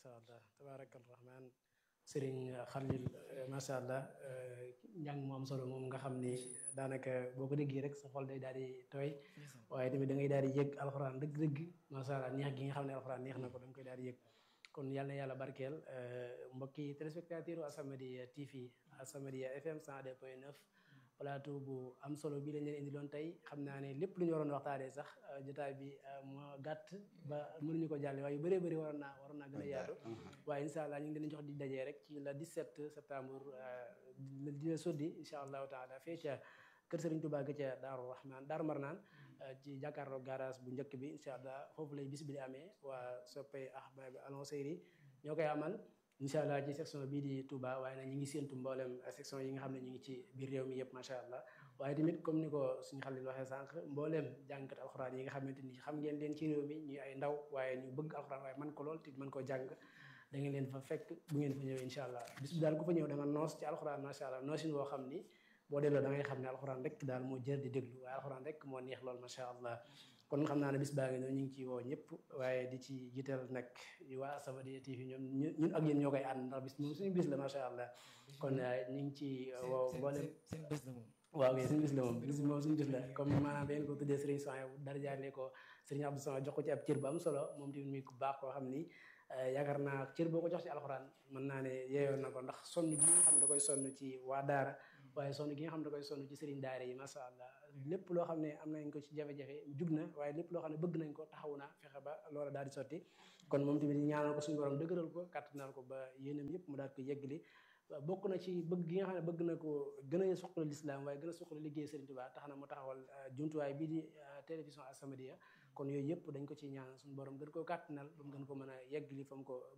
macha allah tabaarakal rahmaan sëriñ Xalil macha allah njàng mu am solo moom nga xam ni daanaka boo ko déggee rek sa xol day daal di tooy waaye tamit da ngay daal di yëg alxuraan dëgg-dëgg macha allah neex gi nga xam ne alxuraan neex na ko da nga koy daal di yëg kon yàlla na yàlla barkeel mbokki téléspectateur As-Samadiyya TV As-Samadiyya FM 102.9 plateau bu am solo bi lañ leen indi loon tey xam naa ne lépp lu ñu waroon waxtaanee sax jotaay bi moo gàtt ba mënuñu ko jàlle waaye yu bëree bëri waroon naa waroon naa gën a yaatu waaye incha allah ñu ngi leen jox di dajee rek ci la 17 septembre di la soddi incha allahu taala fee ca kër Serigne Touba ga ca Daaru Rahman Daaru Marnaan ci jàkkaarloo garage bu njëkk bi incha allah foofu lay bis bi di amee waa soppay ahbab alonseyri ñoo koy amal incha allah ci section bii di Touba waaye nag ñi ngi séentu mboolem section yi nga xam ne ñu ngi ci biir réew mi yëpp macha allah waaye tamit comme ni ko suñu xalil waxee sànq mbooleem jàngkat alxuraan yi nga xamante ni xam ngeen leen ci réew mi ñuy ay ndaw waaye ñu bëgg alxuraan waaye man ko lool te mën koo jàng da ngeen leen fa fekk bu ngeen fa ñëwee incha allah bis bi daal ku fa ñëw da nga noos ci alxuraan macha allah noosin woo xam ni boo delloo da ngay xam ne alxuraan rek daal moo jër di déglu waaye alxuraan rek moo neex lool macha allah kon xam naa ne bis baa ngi noonu ñu ngi ci woo ñëpp waaye di ci jiital nag waa As-Samadiyya TV ñoom ñun ak yéen ñoo koy ànd ndax bis moom suñu bis la macha allah kon ñu ngi ci woo mboolem seen bés la moom waaw kay suñu bis la moom bis moom suñu bis la comme maanaam dañ ko tuddee Serigne Sonia dara jaaree ko Serigne Abdou Sonia jox ko ci ab cër bu am solo moom tamit muy ku baax koo xam ni yaakaar naa cër boo ko jox ci alxuraan mën naa ne yeeyoon na ko ndax sonn gi nga xam ne da koy sonn ci waa daara waaye sonn gi nga xam ne da koy sonn ci sëriñ daara yi macha allah lépp loo xam ne am nañ ko ci jafe-jafe jug na waaye lépp loo xam ne bëgg nañ ko taxaw na fexe ba loola daal di sotti kon moom tamit ñaanal ko suñu borom dëgëral ko kàttanal ko ba yéenam yëpp mu daal ko yeggali bokk na ci bëgg gi nga xam ne bëgg na ko gën a suqali lislaam waaye gën a suqali liggéey Sëriñ Tuubaa tax na mu taxawal jumtuwaay bii di télévision As-Samadiyya kon yooyu yëpp dañ ko ci ñaan suñu borom gën koo kàttanal ba mu gën ko mën a yeggali fa mu ko